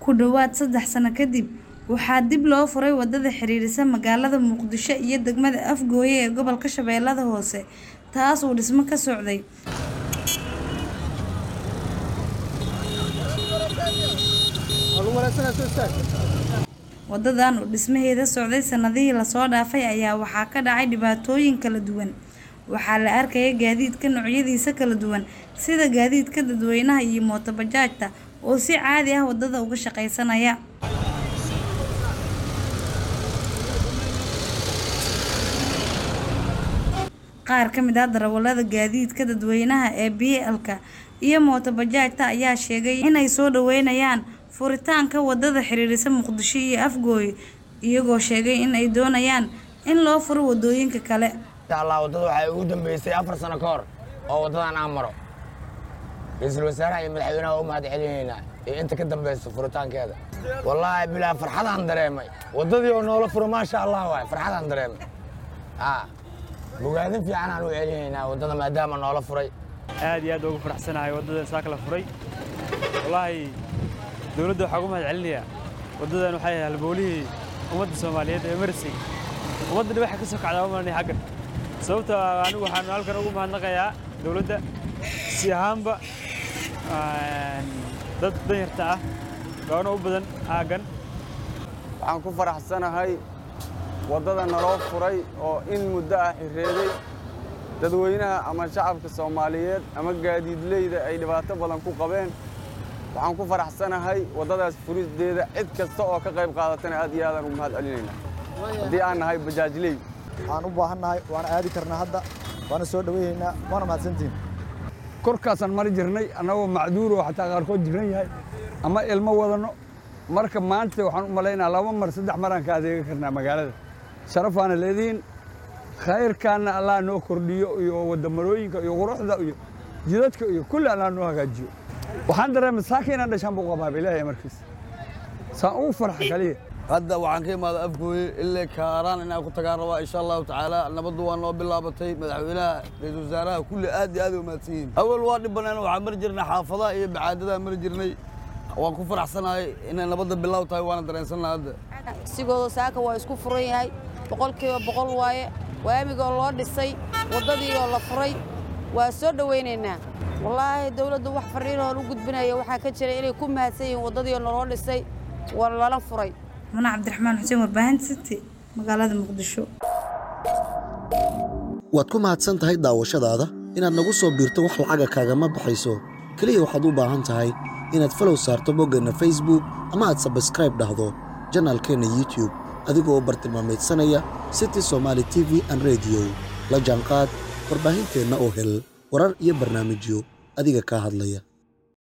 Ku dhawaad saddex sano kadib, waxaa dib loo furay wadada xiriirisa magaalada Muqdisho iyo degmada Afgoye ee gobolka Shabeellaha Hoose, taas oo dhisme ka socday. Wadadan oo dhismaheeda socday sanadihii la soo dhaafay ayaa waxaa ka dhacay dhibaatooyin kala duwan. Waxaa la arkayay gaadiidka noocyadiisa kala duwan sida gaadiidka dadweynaha iyo mooto bajaajta oo si caadi ah wadada uga shaqeysanaya. Qaar ka mid ah darawallada gaadiidka dadweynaha ee BLka iyo mooto bajaajta ayaa sheegay inay soo dhaweynayaan furitaanka wadada xiriirisa Muqdisho iyo Afgoye, iyagoo sheegay in ay doonayaan in loo furo wadooyinka kale. insha allah waddada waxay ugu dambeysay afar sano ka hor oo waddadan aan maro ra-iisul wasaaraha iyo madaxweynaha waa u mahad celinaynaa iyo inta ka dambaysa furitaankeeda wallaahi bilaa farxadaan dareemay waddadii oo noola furo maasha allah waay farxadaan dareemay aa bogaadin fiican aan u celinaynaa waddada maadaama noola furay aad iyo aad ugu faraxsanahay waddadan saaka la furay wallaahi dowladda waxaa ugu mahad celinayaa waddadan waxay ahayd halbowlihii ummadda soomaaliyeed ee marisay ummadda dhan waxay ka soo kacdaa umalanay xaggan sababta anigu waxaan halkan ugu mahadnaqayaa dowladda si ahaanba dad danyarta ah gaano u badan aaggan waxaan ku faraxsanahay waddada naloo furay oo in muddo ah xirreeday dadweynaha ama shacabka soomaaliyeed ama gaadiidleyda ay dhibaato badan ku qabeen waxaan ku faraxsanahay waddadaas furisteeda cid kasta oo ka qayb qaadatana aad iyo aadaan ugu mahad celinaynaa haddii aan nahay bajaajley waxaan u baahannahay waana aadi karnaa hadda waana soo dhawaynaynaa waana mahadsantihin korkaasaan mari jirnay annagoo macduur oo xataa qaarkood jiran yahay ama ilmo wadanno marka maanta waxaan u malaynaa laba mar saddex maraan ka adeega karnaa magaalada sharafaana leedihiin khayrkaanna allah noo kordhiyo iyo wadamarooyinka iyo quruxda iyo jidadka iyo kulli allah noo hagaajiyo waxaan dareemay saaka inaan dhashaan buu qabaaba ilaahay markiisa saan ugu farxa kaliya hadda waxaan ka imaada afgooye ilaa kaaraan inaan ku tagaan rabaa insha allahu tacaala nabaddu waa noo bilaabatay madaxweynaha ra-iisul wasaaraha kulli aad iyo aad ay umahadsan yihiin awal waa dhib banaan waxaan mari jirnay xaafadaha iyo bacaadadaa mari jirnay waan ku faraxsanahay inay nabadda bilaaw tahay waana dareensannaha hadda sigooda saaka waa isku furan yahay boqolkiiba boqol waaye waamigoo loo dhisay waddadii oo la furay waa soo dhowaynaynaa wallaahi dawladdu wax fariinoon u gudbinaya waxaa ka jira inay ku mahadsan yihiin waddadii oo naloo dhisay waa lala furay Muna Cabdiraxmaan Xuseen warbaahinta City magaalada Muqdisho. waad ku mahadsan tahay daawashadaada inaad nagu soo biirto wax lacaga kaagama baxayso keliya waxaad u baahan tahay inaad falow saarto boggeenna facebook ama aad sabskraib dhahdo janaalkeenna youtube adigoo bartilmaamaydsanaya city somaali t v an rediyo la jaanqaad warbaahinteenna oo hel warar iyo barnaamijyo adiga kaa hadlaya